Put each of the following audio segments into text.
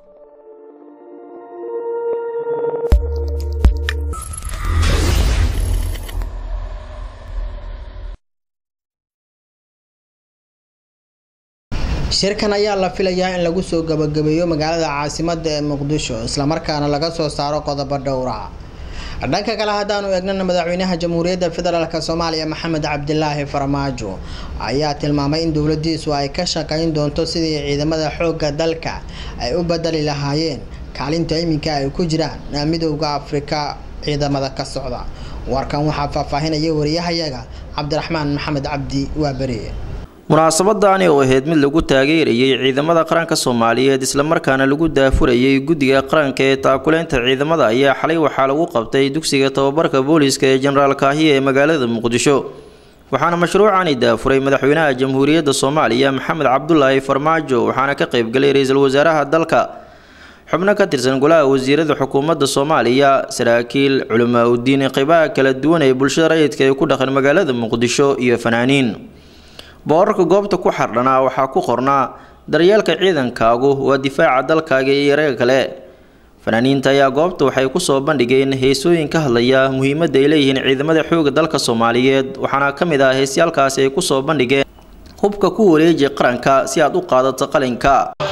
shirkan ayaa la filayaa in lagu soo gabagabeeyo magaalada caasimada ee muqdisho islamarkaana laga soo saaro qodobo dhowra dhanka kale haddaanu eegnana madaxweynaha jamhuuriyadda federaalk soomaaliya maxamed cabdilaahi farmaajo ayaa tilmaamay in dowladiisu ay ka shaqeyn doonto sidii ciidamada xoogga dalka ay u bedeli lahaayeen kaalinta iminka ay ku jiraan midowda afrika ciidamada ka socda warkan waxaa faahfaahinaya wariyahayaga cabdiraxmaan maxamed cabdi waaberi munaasabadaani oo ahayd mid lagu taageerayay ciidamada qaranka soomaaliyeed islamarkaana lagu daafurayay guddiga qaranka ee taakuleynta ciidamada ayaa xalay waxaa lagu qabtay dugsiga tababarka booliiska ee jenaraal kaahiya ee magaalada muqdisho waxaana mashruucani daafuray madaxweynaha jamhuuriyadda soomaaliya maxamed cabdulaahi farmaajo waxaana ka qeybgalay ra-iisul wasaaraha dalka xubno ka tirsan golaha wasiirada xukuumadda soomaaliya saraakiil culamaa udiin qeybaha kala duwan ee bulshada rayidka ee ku dhaqan magaalada muqdisho iyo fanaaniin boorarka goobta ku xardhanaa waxaa ku qornaa daryeelka ciidankaagu waa difaaca dalkaaga iyo yareega kale fanaaniinta ayaa goobta waxay kusoo bandhigeen heesooyin ka hadlaya muhiimadda ay leeyihiin ciidamada xooga dalka soomaaliyeed waxaana ka mid ah heesyaalkaasi ay kusoo bandhigeen hubka ku wareeji qaranka si aad u qaadato qalinka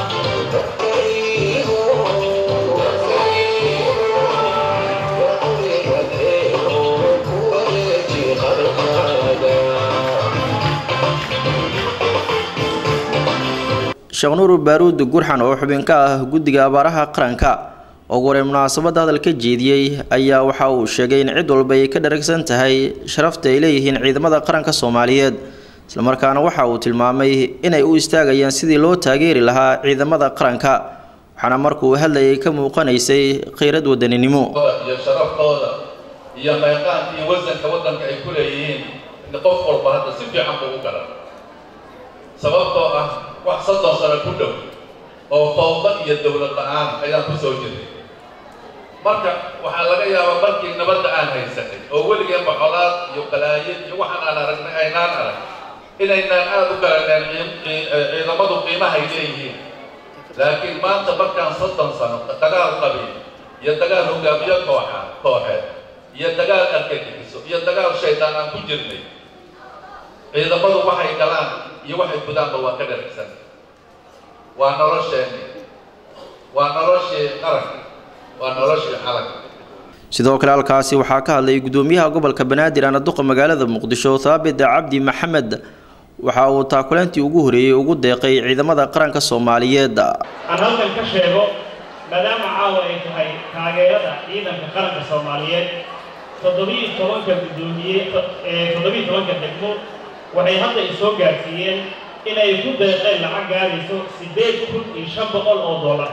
sheekh nuur baaruud gurxan oo xubin ka ah guddiga abaaraha qaranka oo waray munaasabadda hadal ka jeediyey ayaa waxa uu sheegay in cid walba ay ka dharagsan tahay sharafta ay leeyihiin ciidamada qaranka soomaaliyeed islamarkaana waxa uu tilmaamay inay u istaagayaan sidii loo taageeri lahaa ciidamada qaranka waxaana markuu hadlayay ka muuqanaysay khiyrad wadaninimo iyo sharaftooda iyo qayqaanka iyo wasanka waddanka ay ku leeyihiin qof walba hadda si fiican buu u garan sababtoo ah wax soddon sano ku dhow oo fawda iyo dowlad la-aan ayaan ku soo jirnay marka waxaa laga yaabaa markii nabadda aan haysanay oo weligeenba colaad iyo qalaayid iyo waxaan aan aragnay aynaan arag inaynaan aada u garaneen ciidamadu qiimahay leeyihiin laakiin maanta markaan soddon sano dagaal qabiil iyo dagaal hogaamiyo kooxa kooxeed iyo dagaal argagixiso iyo dagaal shaydaan aan ku jirnay ciidamadu waxay galaan iyo waxay gudaanba waa ka dharagsan waa nolosheenni waa noloshii qaranka waa noloshii calanka sidoo kale halkaasi waxaa ka hadlay gudoomiyaha gobolka banaadir anaduqa magaalada muqdisho thaabit cabdi maxamed waxa uu taakuleyntii ugu horeeyey ugu deeqay ciidamada qaranka soomaaliyeed aan halkan ka sheego maadaama caawa ay tahay taageerada ciidanka qaranka soomaaliyeed toddobiiyo tobanka gudoomiye toddobiiyo tobanka degmo waxay hadda isoo gaarsiiyeen inay ku deeqeen lacag gaarayso siddeed kun iyo shan boqol oo dollar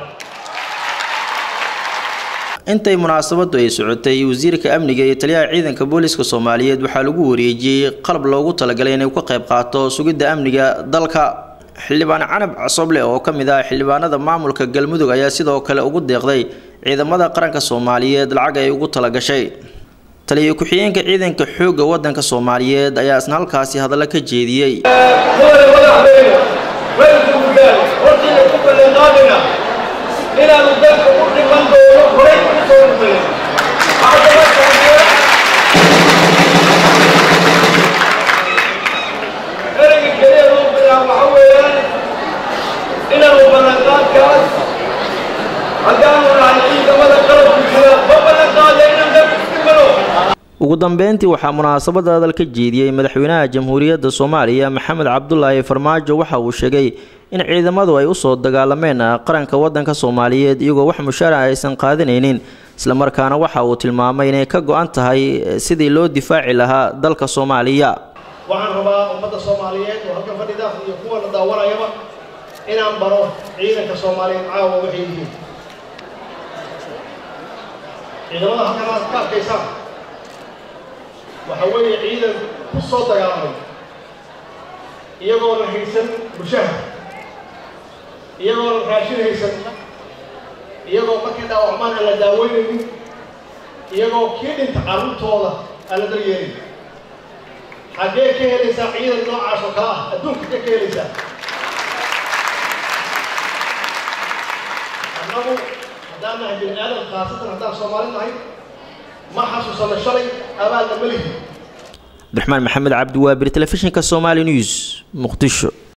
intay munaasabadu ay socotay wasiirka amniga iyo taliyaha ciidanka booliska soomaaliyeed waxaa lagu wareejiyey qalab loogu talagalay inay ka qayb qaato sugidda amniga dalka xildhibaan canab casoble oo ka mid ah xildhibaanada maamulka galmudug ayaa sidoo kale ugu deeqday ciidamada qaranka soomaaliyeed lacag ay ugu talagashay taliya ku-xigeenka ciidanka xoogga waddanka soomaaliyeed ayaa isna halkaasi hadallo ka jeediyey inaanu dalka u dhiman doono horay u soo rumeyn ereyga keliya loo bilaabo waxa weeyaan inaanu ballanqaadkaas haddaanu nahay ciidamada qalabku jira ma ballanqaada inaan dalka u dhimano ugu dambeyntii waxaa munaasabada hadal ka jeediyey madaxweynaha jamhuuriyadda soomaaliya maxamed cabdulaahi farmaajo waxa uu sheegay in ciidamadu ay usoo dagaalameen qaranka waddanka soomaaliyeed iyagoo wax mushaara aysan qaadanaynin islamarkaana waxa uu tilmaamay inay ka go-an tahay sidii loo difaaci lahaa dalka soomaaliya waxaan rabaa ummadda soomaaliyeed oo halkan fadhida iyo kuwa la daawanayaba inaan baro ciidanka soomaaliyeed caawa waxay yihiin ciidamada halkan aad ka arkaysaan waxa weeye ciidan ku soo dagaalamay iyagoo la haysan mushahar iyagoo la raashin haysan iyagoo markii dhaawacmaan aan la daaweynaynin iyagoo kii dhinta carruurtooda aan la daryeelin xaggee ka helaysaa ciidan noocaas oo kale ah adduunka kee ka helaysaa annagu haddaan nahay bini aadam khaasatan haddaan soomaali nahay ma xasuusano shalay abaalna ma lihi cabdiraxmaan maxamed cabdi waabir telefishinka somali news muqdisho